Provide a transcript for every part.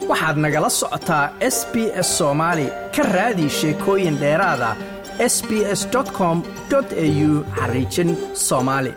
waxaad nagala socotaa s b s soomaali ka raadi sheekooyin dheeraada s b s com au xariijin soomaali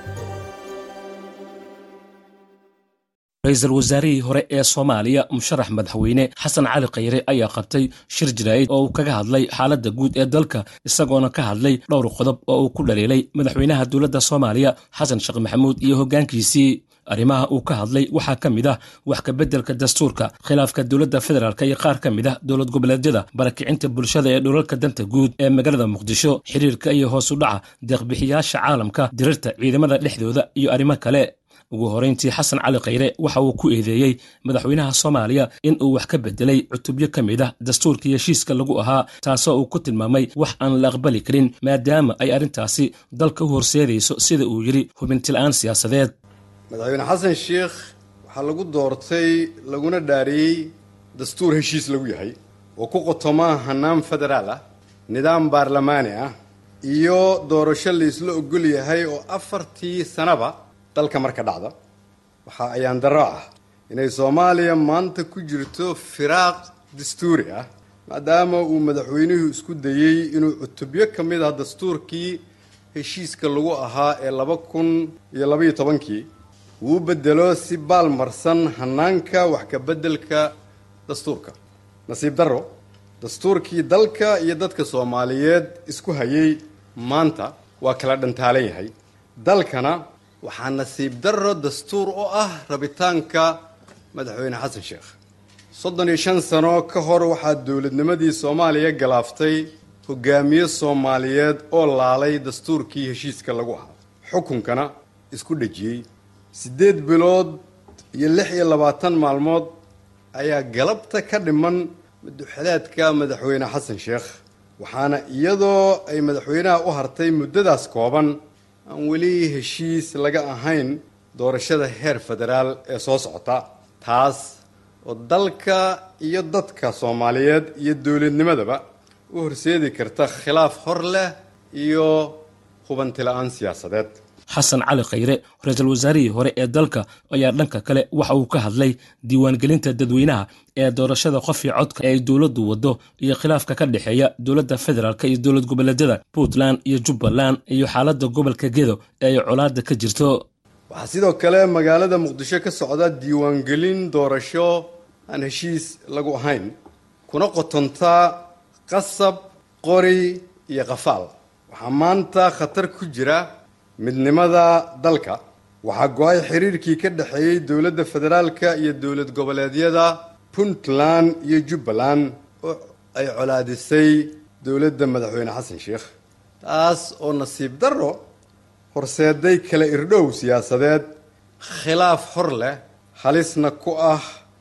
ra-iisul wasaarihii hore ee soomaaliya musharax madaxweyne xasan cali khayre ayaa qabtay shir jaraa'id oo uu kaga hadlay xaaladda guud ee dalka isagoona ka hadlay dhowr qodob oo uu ku dhaliilay madaxweynaha dowladda soomaaliya xasan sheekh maxamuud iyo hoggaankiisii arrimaha uu ka hadlay waxaa ka mid ah wax kabeddelka dastuurka khilaafka dowladda federaalk iyo qaar ka mid ah dowlad goboleedyada barakicinta bulshada ee dhulalka danta guud ee magaalada muqdisho xiriirka iyo hoos u dhaca deeqbixiyaasha caalamka dirirta ciidamada dhexdooda iyo arrimo kale ugu horayntii xasan cali khayre waxa uu ku eedeeyey madaxweynaha soomaaliya in uu wax ka bedelay cutubyo ka mid ah dastuurkii heshiiska lagu ahaa taasoo uu ku tilmaamay wax aan la aqbali karin maadaama ay arrintaasi dalka u horseedayso sida uu yidhi hubintila'aan siyaasadeed madaxweyne xasan sheekh waxaa lagu doortay laguna dhaariyey dastuur heshiis lagu yahay oo ku qotoma hannaan federaal ah nidaam baarlamaani ah iyo doorasho laysla ogol yahay oo afartii sanaba dalka marka dhacda waxaa ayaan darro ah inay soomaaliya maanta ku jirto firaaq dastuuri ah maadaama uu madaxweynuhu isku dayey inuu cutubyo ka mid ah dastuurkii heshiiska lagu ahaa ee laba kun iyo labaiyo tobankii uu bedelo si baalmarsan hannaanka wax ka beddelka dastuurka nasiib darro dastuurkii dalka iyo dadka soomaaliyeed isku hayay maanta waa kala dhantaalan yahay dalkana waxaa nasiib darro dastuur oo ah rabitaanka madaxweyne xasan sheekh soddon iyo shan sano ka hor waxaa dowladnimadii soomaaliya galaaftay hogaamiye soomaaliyeed oo laalay dastuurkii heshiiska lagu ahaa xukunkana isku dhejiyey siddeed bilood iyo lix iyo labaatan maalmood ayaa galabta ka dhiman maduxalaadka madaxweyne xasan sheekh waxaana iyadoo ay madaxweynaha u hartay muddadaas kooban aan weli heshiis laga ahayn doorashada heer federaal ee soo socota taas oo dalka iyo dadka soomaaliyeed iyo dowladnimadaba u horseedi karta khilaaf hor leh iyo hubantila'aan siyaasadeed xasan cali khayre ra-iisul wasaarihii hore ee dalka ayaa dhanka kale waxa uu ka hadlay diiwaangelinta dadweynaha ee doorashada qofii codka ee ay dowladdu waddo iyo khilaafka ka dhexeeya dowladda federaalk iyo dowlad goboleedyada puntland iyo jubbaland iyo xaaladda gobolka gedo ee ay colaadda ka jirto waxaa sidoo kale magaalada muqdisho ka socda diiwaangelin doorasho aan heshiis lagu ahayn kuna qotontaa qasab qori iyo qafaal waxaa maanta khatar ku jira midnimada dalka waxaa go-ay xiriirkii ka dhexeeyey dowladda federaalka iyo dowlad goboleedyada puntland iyo jubbaland oo ay colaadisay dowladda madaxweyne xasan sheekh taas oo nasiib darro horseeday kala irdhow siyaasadeed khilaaf hor leh halisna ku ah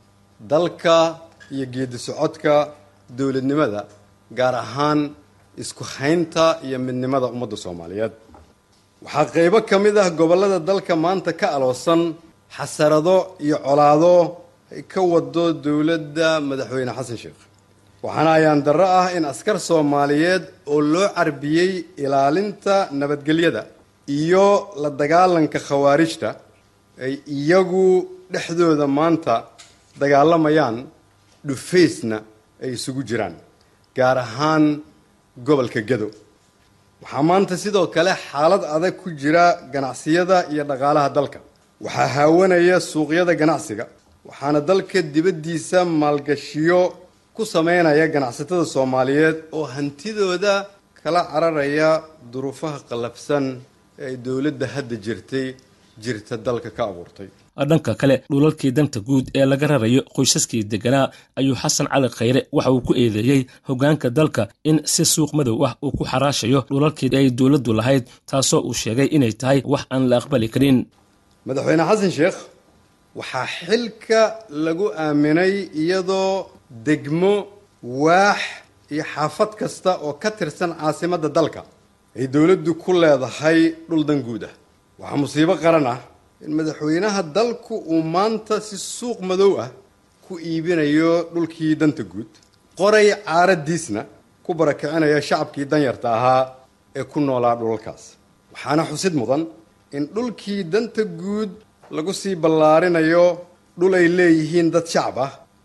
dalka iyo geedi socodka dowladnimada gaar ahaan isku haynta iyo midnimada ummadda soomaaliyeed waxaa qaybo ka mid ah gobollada dalka maanta ka aloosan xasarado iyo colaado ay ka wado dowladda madaxweyne xasan sheekh waxaana ayaan darro ah in askar soomaaliyeed oo loo carbiyey ilaalinta nabadgelyada iyo la dagaalanka khawaarijta ay iyagu dhexdooda maanta dagaalamayaan dhufaysna ay isugu jiraan gaar ahaan gobolka gedo waxaa maanta sidoo kale xaalad adag ku jira ganacsiyada iyo dhaqaalaha dalka waxaa haawanaya suuqyada ganacsiga waxaana dalka dibaddiisa maalgashiyo ku sameynaya ganacsatada soomaaliyeed oo hantidooda kala cararaya duruufaha qallafsan ee ay dowladda hadda jirtay jirta dalka ka abuurtay dhanka kale dhulalkii danta guud ee laga rarayo qoysaskii deganaa ayuu xasan cali khayre waxa uu ku eedeeyey hoggaanka dalka in si suuq madow ah uu ku xaraashayo dhulalkii ay dowladdu lahayd taasoo uu sheegay inay tahay wax aan la aqbali karin madaxweyne xasan sheekh waxaa xilka lagu aaminay iyadoo degmo waax iyo xaafad kasta oo ka tirsan caasimadda dalka ay dowladdu ku leedahay dhul dan guud ah waxaa musiibo qaran ah in madaxweynaha dalku uu maanta si suuq madow ah ku iibinayo dhulkii danta guud qoray caaradiisna ku barakicinaya shacabkii danyarta ahaa ee ku noolaa dhulalkaas waxaana xusid mudan in dhulkii danta guud lagu sii ballaarinayo dhul ay leeyihiin dad shacab ah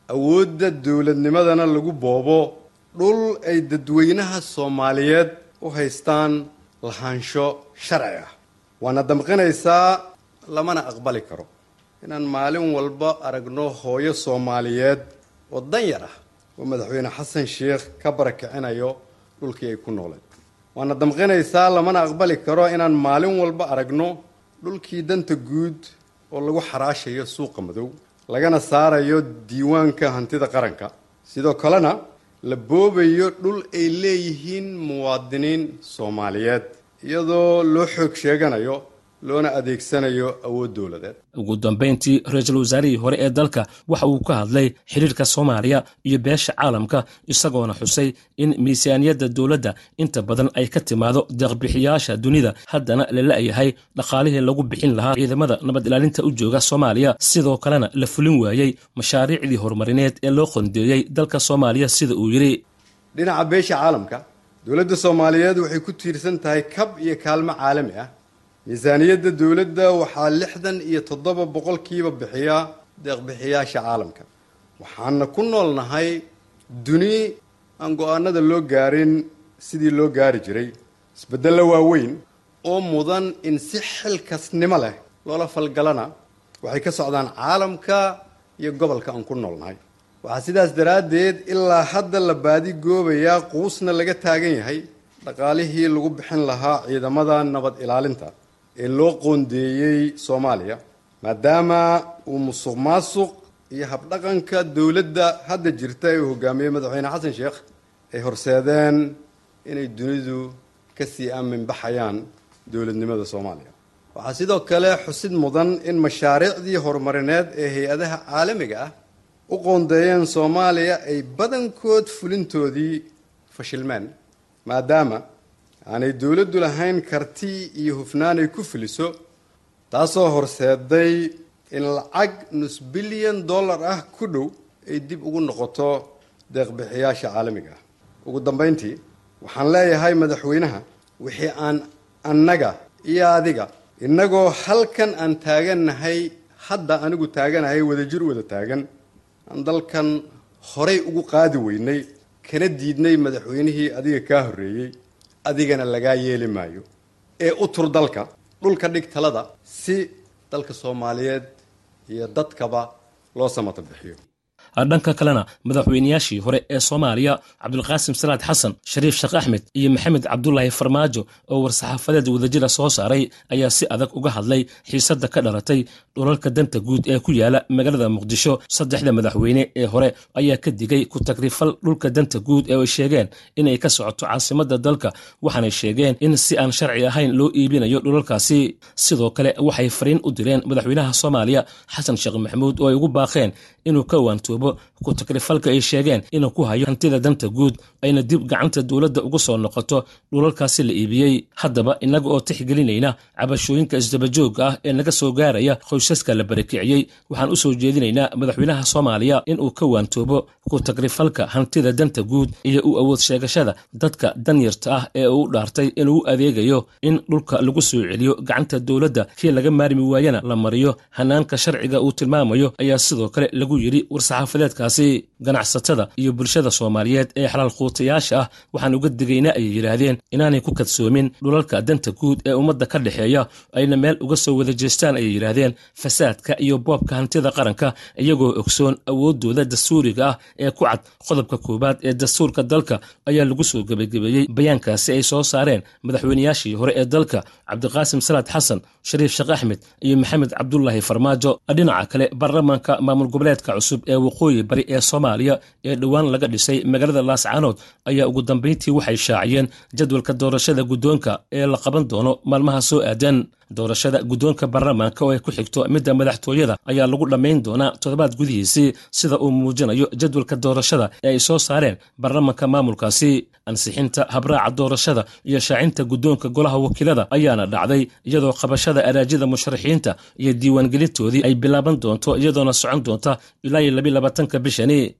awoodda dowladnimadana lagu boobo dhul ay dadweynaha soomaaliyeed u haystaan lahaansho sharci ah waana damqinaysaa lamana aqbali karo inaan maalin walba aragno hooyo soomaaliyeed oo dan yar ah oo madaxweyne xasan sheikh ka barakicinayo dhulkii ay ku nooleed waana damqinaysaa lamana aqbali karo inaan maalin walba aragno dhulkii danta guud oo lagu xaraashayo suuqa madow lagana saarayo diiwaanka hantida qaranka sidoo kalena la boobayo dhul ay leeyihiin muwaadiniin soomaaliyeed iyadoo loo xoog sheeganayo loona adeegsanayo awood dowladeed ugu dambayntii ra-iisul wasaarihii hore ee dalka waxa uu ka hadlay xiriirka soomaaliya iyo beesha caalamka isagoona xusay in miisaaniyadda dowladda inta badan ay ka timaado deeqbixiyaasha dunida haddana la la'yahay dhaqaalihii lagu bixin lahaa ciidamada nabad ilaalinta u jooga soomaaliya sidoo kalena la fulin waayey mashaariicdii horumarineed ee loo qondeeyey dalka soomaaliya sida uu yidhi dhinaca beesha caalamka dowladda soomaaliyeed waxay ku tiirsan tahay kab iyo kaalmo caalami ah miisaaniyadda dowladda waxaa lixdan iyo toddoba boqolkiiba bixiya deeqbixiyaasha caalamka waxaana ku noolnahay duni aan go-aanada loo gaarin sidii loo gaari jiray isbeddello waaweyn oo mudan in si xilkasnimo leh loola falgalana waxay ka socdaan caalamka iyo gobolka aan ku noolnahay waxaa sidaas daraaddeed ilaa hadda la baadi goobayaa quusna laga taagan yahay dhaqaalihii lagu bixin lahaa ciidamada nabad ilaalinta ee loo qoondeeyey soomaaliya maadaama uu musuq maasuq iyo habdhaqanka dowladda hadda jirta ee uu hogaamiyey madaxweyne xasan sheekh ay horseedeen inay dunidu kasii aaminbaxayaan dowladnimada soomaaliya waxaa sidoo kale xusid mudan in mashaariicdii horumarineed ee hay-adaha caalamiga ah u qoondeeyeen soomaaliya ay badankood fulintoodii fashilmeen maadaama aanay dowladdu lahayn karti iyo hufnaan ay ku fuliso taasoo horseeday in lacag nus bilyan dollar ah ku dhow ay dib ugu noqoto deeqbixiyaasha caalamiga ah ugu dambayntii waxaan leeyahay madaxweynaha wixii aan annaga iyo adiga innagoo halkan aan taagannahay hadda anigu taaganahay wadajir wada taagan aan dalkan horay ugu qaadi weynay kana diidnay madaxweynihii adiga kaa horreeyey adigana lagaa yeeli maayo ee u tur dalka dhulka dhig talada si dalka soomaaliyeed iyo dadkaba loo samata bixiyo dhanka kalena madaxweynayaashii hore ee soomaaliya cabdulqaasim salaad xasan shariif sheekh axmed iyo maxamed cabdulaahi farmaajo oo war-saxaafadeed wadajira soo saaray ayaa si adag uga hadlay xiisadda ka dhalatay dhulalka danta guud ee ku yaala magaalada muqdisho saddexda madaxweyne ee hore ayaa ka digay ku tagrifal dhulka danta guud ee ay sheegeen inay ka socoto caasimadda dalka waxaanay sheegeen in si aan sharci ahayn loo iibinayo dhulalkaasi sidoo kale waxay fariin u direen madaxweynaha soomaaliya xasan sheekh maxamuud oo ay ugu baaqeen inuu ka waantoobo ku takrifalka ay sheegeen inuu ku hayo hantida danta guud ayna dib gacanta dowladda ugu soo noqoto dhulalkaasi la iibiyey haddaba innaga oo tixgelinayna cabashooyinka isdabajooga ah ee naga soo gaaraya qoysaska la barakiciyey waxaan u soo jeedinaynaa madaxweynaha soomaaliya inuu ka waantoobo ku takrifalka hantida danta guud iyo u awood sheegashada dadka danyarta ah ee uu dhaartay inuu u adeegayo in dhulka lagu soo celiyo gacanta dowladda kii laga maarmi waayana la mariyo hanaanka sharciga uu tilmaamayo ayaa sidoo kale lagu yidhi war-saxaafadeedkaasi ganacsatada iyo bulshada soomaaliyeed ee xalaal quutayaasha ah waxaan uga digaynaa ayay yidhaahdeen inaanay ku kadsoomin dhulalka danta guud ee ummadda ka dhexeeya ayna meel uga soo wada jeestaan ayay yidhaahdeen fasaadka iyo boobka hantida qaranka iyagoo ogsoon awooddooda dastuuriga ah ee ku cad qodobka koowaad ee dastuurka dalka ayaa lagu soo gebagabeeyey bayaankaasi ay soo saareen madaxweynayaashii hore ee dalka cabdiqaasim salaad xasan shariif sheekh axmed iyo maxamed cabdulaahi farmaajo dhinaca kale baarlamaanka maamul goboleedka cusub ee waqooyi bari ee soomaaliya ee dhowaan laga dhisay magaalada laascaanood ayaa ugu dambayntii waxay shaaciyeen jadwalka doorashada guddoonka ee la qaban doono maalmaha soo aadan doorashada guddoonka baarlamaanka oo ay ku xigto midda madaxtooyada ayaa lagu dhammayn doonaa toddobaad gudihiisii sida uu muujinayo jadwalka doorashada ee ay soo saareen baarlamaanka maamulkaasi ansixinta habraaca doorashada iyo shaacinta guddoonka golaha wakiilada ayaana dhacday iyadoo qabashada araajida musharaxiinta iyo diiwaangelintoodii ay bilaaban doonto iyadoona socon doonta ilaa iyo labi labaatanka bishani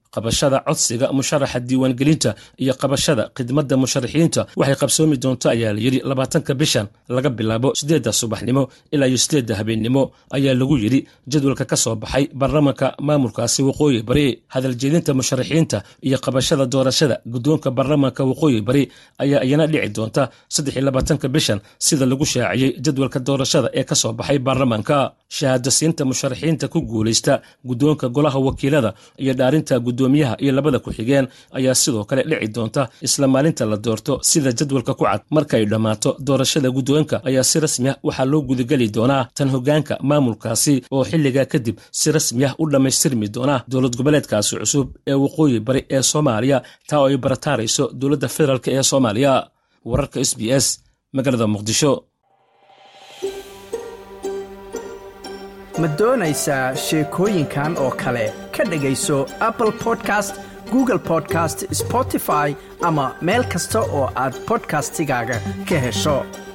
qabashada codsiga musharaxa diiwaangelinta iyo qabashada khidmadda musharaxiinta waxay qabsoomi doonto ayaa la yidhi labaatanka bishan laga bilaabo siddeedda subaxnimo ilaa iyo siddeedda habeennimo ayaa lagu yidhi jadwalka ka soo baxay baarlamanka maamulkaasi waqooyi bari hadaljeedinta musharaxiinta iyo qabashada doorashada guddoonka baarlamanka waqooyi bari ayaa iyana dhici doonta saddex iyo labaatanka bishan sida lagu shaaciyey jadwalka doorashada ee ka soo baxay baarlamanka shahaadasiinta musharaxiinta ku guulaysta guddoonka golaha wakiilada iyo dhaarinta guddoomiyaha iyo labada ku-xigeen ayaa sidoo kale dhici doonta isla maalinta la doorto sida jadwalka ku cad markay dhammaato doorashada guddoonka ayaa si rasmi ah waxaa loo gudageli doonaa tan hoggaanka maamulkaasi oo xilligaa kadib si rasmi ah u dhammaystirmi doona dowlad goboleedkaasi cusub ee waqooyi bari ee soomaaliya taa oo ay barataarayso dowladda federaalk ee soomaaliya wararka s b s magaalada muqdisho ma doonaysaa sheekooyinkan oo kale ka dhegayso apple podcast google podcast spotify ama meel kasta oo aad bodkastigaaga ka hesho